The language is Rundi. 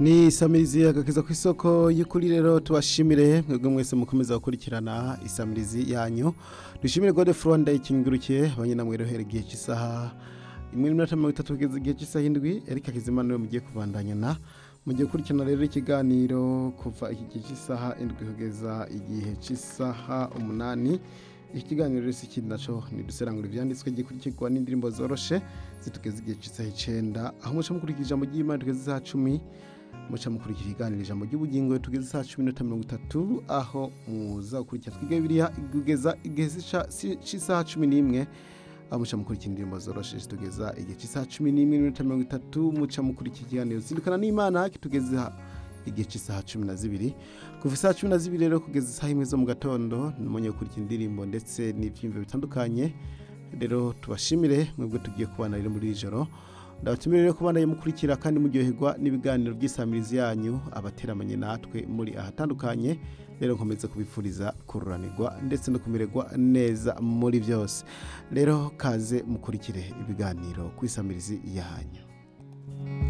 ni isamirizi agakiza ku isoko y'ukuri rero tubashimire mwebwe mwese mukomeza gukurikirana isamirizi yanyu dushimire gode furonda ikingurukiye abanyenamwerohera igihe cy'isaha imwe n'iminota mirongo itatu kugeza igihe cy'isaha indwi erika kizima niwe mugiye kubandanya na mugiye gukurikirana rero ikiganiro kuva iki gihe cy'isaha indwi kugeza igihe cy'isaha umunani iki kiganiro rero si ikindi naco ni duserangura ivyanditswe gikurikirwa n'indirimbo zoroshe zitugeza igihe cy'isaha icenda aho muca mukurikira ijambo ry'imana tugeze isaha cumi muca mukurikira ikiganiro ijambo ry'ubugingo tugeze isaha cumi n'itatu mirongo itatu aho muza gukurikira twiga bibiriya kugeza igihe cy'isaha cumi n'imwe aho muca mukurikira indirimbo zoroshe zitugeza igihe cy'isaha cumi n'imwe n'iminota mirongo itatu muca mukurikira ikiganiro zindukana n'imana kitugeza igihe cy'isaha cumi na zibiri kuva isaha cumi na zibiri rero kugeza isaha imwe zo mu gatondo numonye gukurikira indirimbo ndetse n'ibyiyumvo bitandukanye rero tubashimire mwebwe tugiye kubana rero muri iri joro ndabatumire rero kubana mukurikira kandi muryoherwa n'ibiganiro by'isamirizi yanyu abateramanye natwe muri ahatandukanye rero nkomeza kubifuriza kururanirwa ndetse no kumererwa neza muri byose rero kaze mukurikire ibiganiro ku isamirizi yanyu